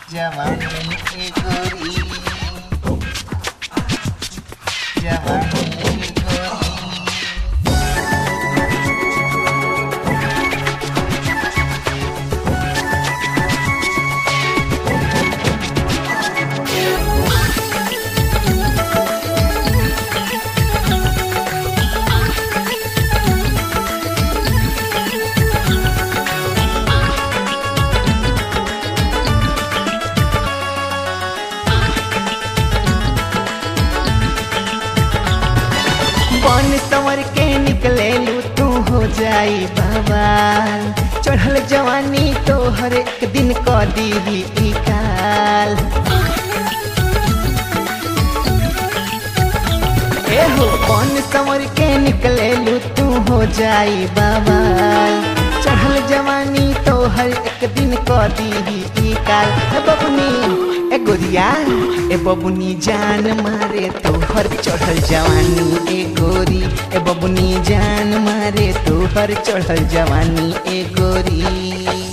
जवानी ए गोरी जवानी ए गोरी बन संवर के निकले लू तू हो जाई बवाल चढ़ल जवानी तो हर एक दिन क दीही ई काल ए हो बन संवर के निकले लू तू हो जाई बवाल चढ़ल जवानी तो हर एक दिन क दीही ई काल ए बबुनी ए गोरिया ए बबुनी जान मारे तो हर चढ़ल जवानी ए गोरी ए बबुनी जान मारे तो हर चढ़ल जवानी ए गोरी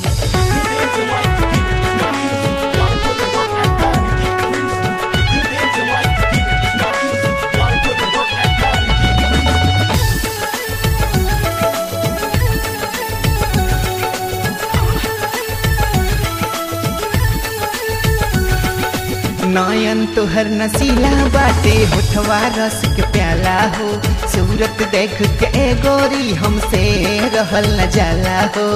नयन तोहर नसीला बाटे होठवा रस के प्याला हो सूरत देख के ए गोरी हमसे रहल न जाला हो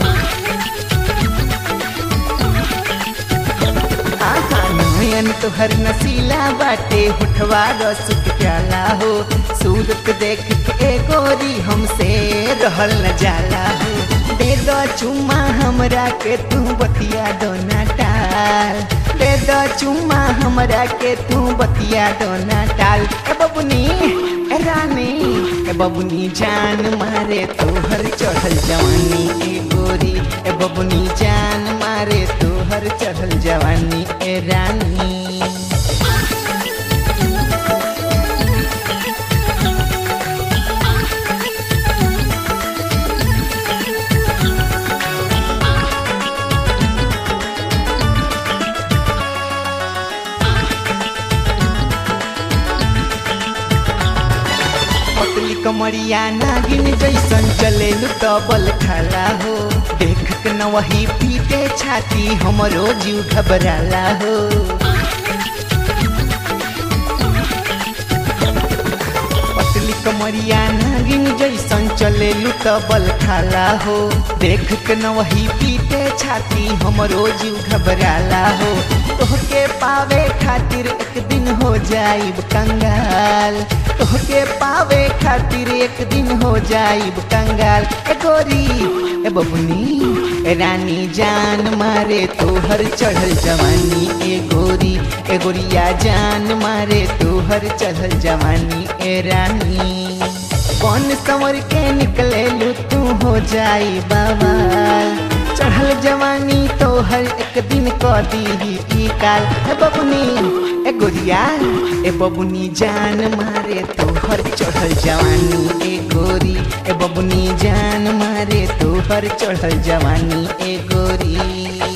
आहा, नयन तोहर नसीला बाटे होठवा रस के प्याला हो सूरत देख के ए गोरी हमसे रहल न जाला हो दे दो चुम्मा हमरा के तू बतिया दो ना टाल दे दो चुम्मा हमरा के तू बतिया दो ना टाल ए बबुनी ए रानी ए बबुनी जान मारे तोहर चढ़ल जवानी ए गोरी ए बबुनी जान मारे तोहर चढ़ल जवानी ए रानी पतली कमरिया नागिन जैसन चलेलु तबल खाला हो देख के न वही पीटे छाती हमरो जीव घबराला हो पतली कमरिया नागिन जैसन चलेलु तबल खाला हो देख के न वही पीटे छाती हमरो जीव घबराला हो तोहके पावे खातिर एक दिन हो जाइब कंगाल तोहके पावे खातिर एक दिन हो जाइब कंगाल ए गोरी ए बबुनी ए रानी जान मारे तोहर चढ़ल जवानी ए गोरी ए गोरिया जान मारे तोहर चढ़ल जवानी ए रानी कौन संवर के निकले लू तू हो जाई बवाल चढ़ल जवानी तो हर एक दिन क दीही ई काल ए बबुनी ए गोरिया ए बबुनी जान मारे तो हर चढ़ल जवानी ए गोरी ए बबुनी जान मारे तो हर चढ़ल जवानी ए गोरी